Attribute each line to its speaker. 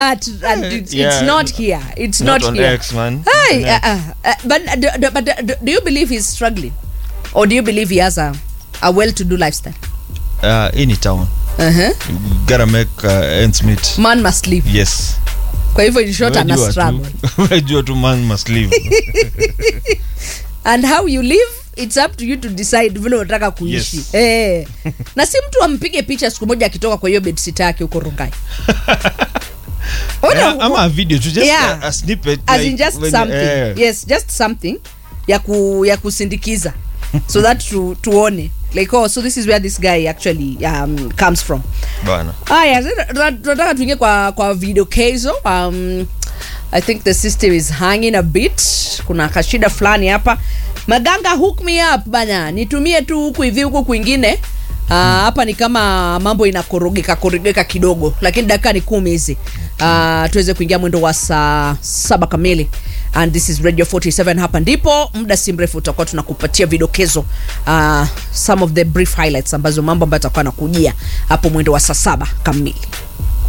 Speaker 1: But, and it's,
Speaker 2: Yeah.
Speaker 1: it's not here. It's
Speaker 2: Not
Speaker 1: not,
Speaker 2: on
Speaker 1: here.
Speaker 2: X, man.
Speaker 1: Hi,
Speaker 2: Not on
Speaker 1: uh, uh, uh, but uh, do, do- but uh, do, do you believe he's struggling, or do you believe he has a a well-to-do lifestyle?
Speaker 2: Uh, any town.
Speaker 1: Uh-huh.
Speaker 2: You gotta make uh, ends meet.
Speaker 1: Man must live.
Speaker 2: Yes.
Speaker 1: Kwa hivyo in short ana
Speaker 2: Unajua
Speaker 1: struggle.
Speaker 2: tu. Unajua tu man must live.
Speaker 1: and how you live it's up to you to decide vile unataka kuishi
Speaker 2: Yes.
Speaker 1: eh. na si mtu ampige picha siku moja akitoka kwa hiyo bedsit yake huko rungai Ona-
Speaker 2: Yeah, ama a video tu just
Speaker 1: Yeah.
Speaker 2: a, a snippet
Speaker 1: as in
Speaker 2: like
Speaker 1: just
Speaker 2: when-
Speaker 1: something
Speaker 2: eh.
Speaker 1: yes just something ya ku ya kusindikiza so that tu, tuone like oh so this is where this guy actually um, comes from
Speaker 2: Bana.
Speaker 1: haya sasa tuna- tunataka tuingie kwa kwa video kezo um, i think the system is hanging a bit kuna kashida fulani hapa maganga hook me up bana nitumie tu huku hivi huku kwingine Ah, hapa ni kama mambo inakorogeka korogeka kidogo lakini dakika ni kumi hizi uh, tuweze kuingia mwendo wa saa saba kamili and this is radio 47 hapa ndipo muda si mrefu utakuwa tunakupatia vidokezo uh, some of the brief highlights ambazo mambo ambayo atakuwa nakujia hapo mwendo wa saa saba kamili